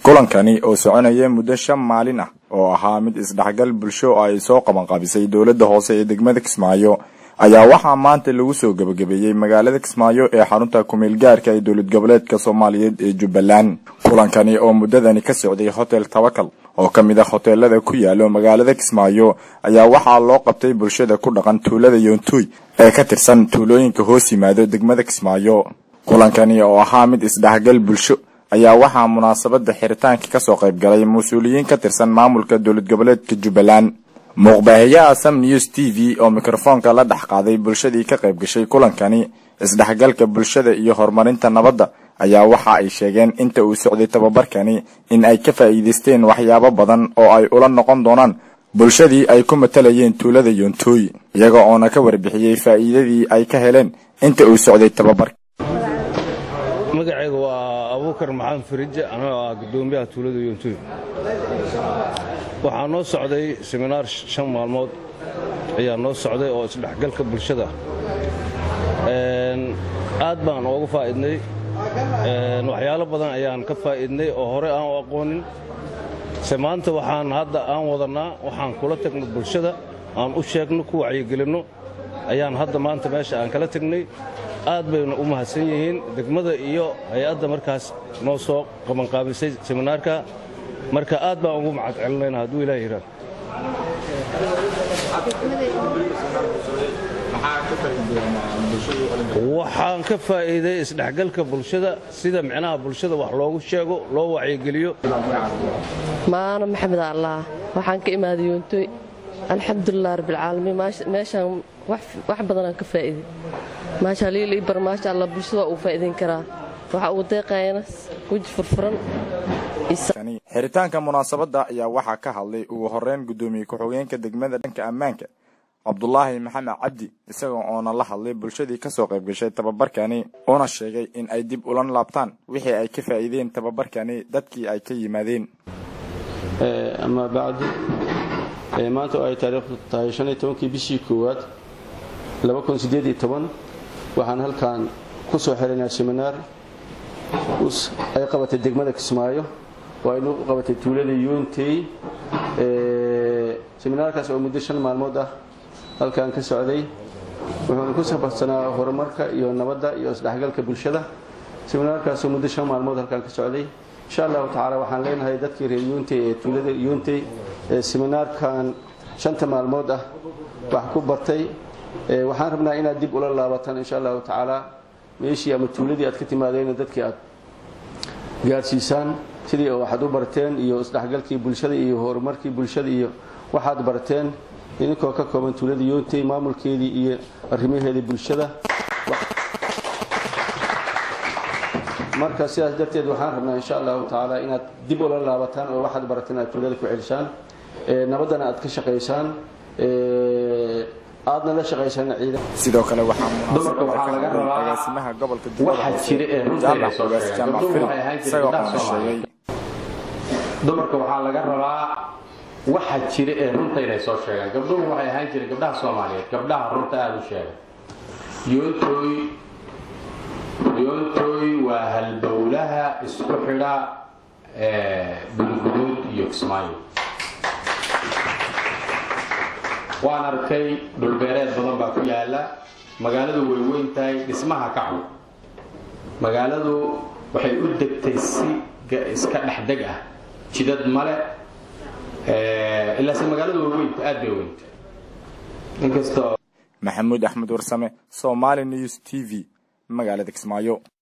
kulankani oo soconaya muddo shan maalin ah oo ahaa mid isdhexgal bulsho oo ay soo qabanqaabisay dowladda hoose ee degmada kismaayo ayaa waxaa maanta lagu soo gebagabeeyey magaalada kismaayo ee xarunta kumeel gaarka ee dowlad goboleedka soomaaliyeed ee jubbaland kulankani oo muddadani ka socday hotel tawakal oo ka mid ah hoteelada ku yaalo magaalada kismaayo ayaa waxaa loo qabtay bulshada ku dhaqan tuulada yoontuy ee ka tirsan tuulooyinka hoos yimaado degmada kismaayo kulankani oo ahaa mid isdhexgal bulsho ayaa waxaa munaasabada xiritaanka kasoo qayb galay mas-uuliyiin ka tirsan maamulka dowlad goboleedka jubbaland muuqbaahiyaha sam news t v oo mikrofoonka la dhex qaaday bulshadii ka qayb gashay kulankani isdhexgalka bulshada iyo horumarinta nabadda ayaa waxa ay sheegeen inta uu socday tababarkani in ay ka faa'iidaysteen waxyaabo badan oo ay ula noqon doonaan bulshadii ay ku matalayeen tuulada yontooy iyaga oona ka warbixiyey faa'iidadii ay ka heleen inta uu socday tababarka magacayga waa abuukar maxamed farije anagoo ah gudoomiyaha tuulada yoontuy waxaa noo socday seminaar shan maalmood ayaa noo socday oo isdhexgalka bulshada aad baan ooga faa'idnay waxyaalo badan ayaan ka faa'idnay oo hore aan u aqoonin se maanta waxaan hadda aan wadannaa waxaan kula tagno bulshada aan u sheegno ku wacyigelinno ayaan hadda maanta meesha aan kala tegnay aad bayna u mahadsan yihiin degmada iyo hay-adda markaas noo soo qabanqaabisay seminaarka marka aad baan ugu macad celinayna hadduu ilaah yidhaa waxaan ka faa'iiday isdhexgalka bulshada sida micnaha bulshada wax loogu sheego loo wacyigeliyo maano maxamed allah waxaan ka imaaday yoontoy alxamdulilah rabbilcaalamiin meeshaan wax badanaan ka faa'iiday maasha liili bar maasha allah bulshada waa uu faa'iidayn karaa waxa uu deeqayana weji furfuran xiritaanka munaasabadda ayaa waxaa ka hadlay ugu horeyn guddoomiye ku-xigeenka degmada dhanka ammaanka cabdulaahi maxamed cabdi isagoo oona la hadlay bulshadii kasoo qayb gashay tababarkani una sheegay in ay dib ulan laabtaan wixii ay ka faa'iideen tababarkani dadkii ay ka yimaadeen amaa bacdu maanta oo ay taariikhdu tahay shan iyo tobankii bishii koowaad laba kun siddeed iyo toban waxaan halkan ku soo xiraynaa seminaar ay qabatay degmada kismaayo oo ay nagu qabatay tuulada yuuntey seminaarkaas oo muddo shan maalmood ah halkan ka socday wuxuuna ku sabarsanaa horumarka iyo nabadda iyo isdhexgalka bulshada seminaarkaasoo muddo shan maalmood halkan ka socday insha allahu tacaala waxaan leenahay dadkii reer yuuntey ee tuulada yuuntey ee seminaarkan shanta maalmood ah wax ku bartay waxaan rabnaa inaad dib ula laabataan insha allahu tacaala meeshii ama tuuladii aad ka timaadeen dadkii aad gaarsiisaan sidii waxaad u barteen iyo isdhexgalkii bulshada iyo horumarkii bulshada iyo waxaad barteen idinkoo ka kooban tuulada yoontey maamulkeedii iyo arrimaheedii bulshada marka sidaas darteed waxaan rabnaa insha allahu tacaala inaad dib ula laabataan oo waxaad barateen aad tuulada ku celisaan nabaddana aad ka shaqaysaan aadna la shaqaysaan ciidan sidoo kale waxaa munaasabada ka hadlay agaasimaha gobolka jaamac filim isagoo oona sheegay dumarka waxaa laga rabaa waxa jira ee runta inay soo sheegaan gabdhuhu waxay ahaan jireen gabdhaha soomaaliyeed gabdhaha runta aada u sheega yoontoy yoontoy waa halbowlaha isku xidha bulgudood iyo kismaayo waan arkay dhulbeereed badan baa ku yaala magaaladu way weyn tahay dhismaha ka cun magaaladu waxay u degtay si iska dhexdeg ah jidad male ilaase magaaladu way weynta aad bay weynta inkastoo maxamuud axmed warsame somaali news t v magaalada kismaayo